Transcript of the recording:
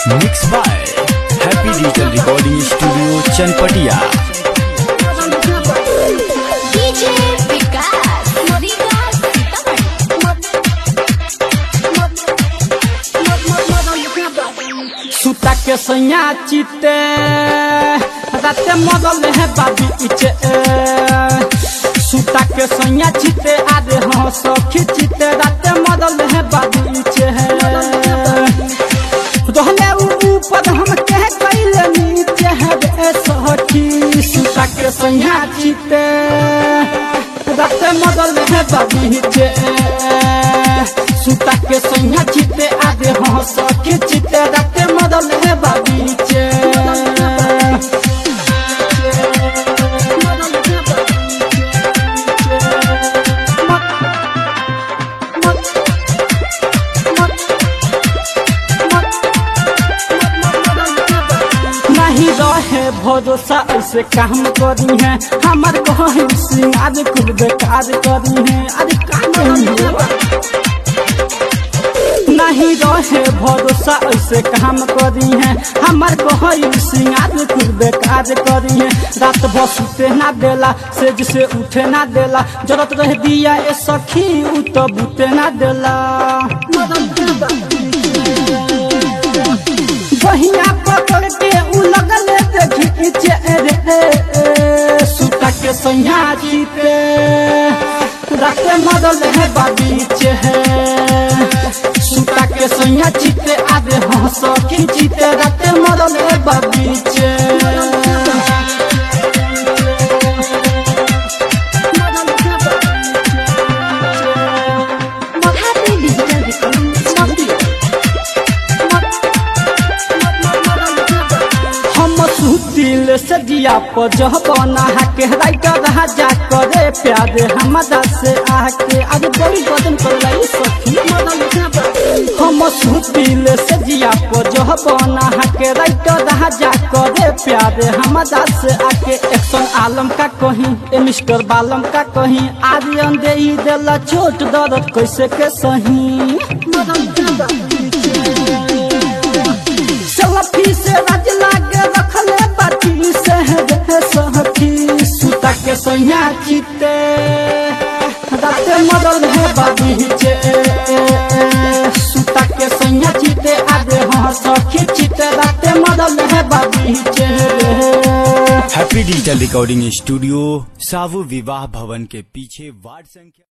mix by happy digital recording studio Chanpatia DJ Vikas मोरिका सीतामढ़ी सुता के सैया चिते राते मदल है बाबी इचे सुता के सैया चिते आदे हाँ सखी चिते राते मदल है बाबी इचे रहले उ ऊपर हम कह कैले नीचे है रे सखी सुता के सैया चिते राते मदल है बाबी इचे सुता के सैया चिते आदे हाँ सखी चिते राते मदल है बाबी इचे नहीं रहे भरोसा ऐसे काम करी है हमार कहीं सिंगार कुल बेकार करी है अरे काम नहीं रहे भरोसा ऐसे काम करी है हमार कहीं सिंगार कुल बेकार करी है रात भर सुते ना देला से जिसे उठे ना देला जरूरत रह दिया ए सखी उ तो बुते ना देला बहिया पकड़ के उ लगल देखी पीछे रे सुता के सैया जीते राते मदल है बाबीचे है सुता के सैया जीते आदे हंस खींचते राते मदल है बाबीचे हैप्पी डिजिटल रिकॉर्डिंग स्टूडियो हम सुतिल से दिया पर जह बना के राइटर राजा करे प्यारे हमरा से आके आज बड़ी बदन कर लाई सखी हम सुतिल से दिया पर जह बना के राइटर राजा करे प्यारे हमरा से आके एक्शन आलम का कहीं ए मिस्टर बालम का कहीं आर्यन दे ही देला चोट दर्द कैसे के सही सलफी से राज लागे रखले बाटी से रे सहकी सुता के सैया चिते राते मदल है बाबीचे सुता के सैया चिते आदे हाँ सखी चिते राते मदल है बाबीचे हैप्पी डिजिटल रिकॉर्डिंग स्टूडियो सावु विवाह भवन के पीछे वार्ड संख्या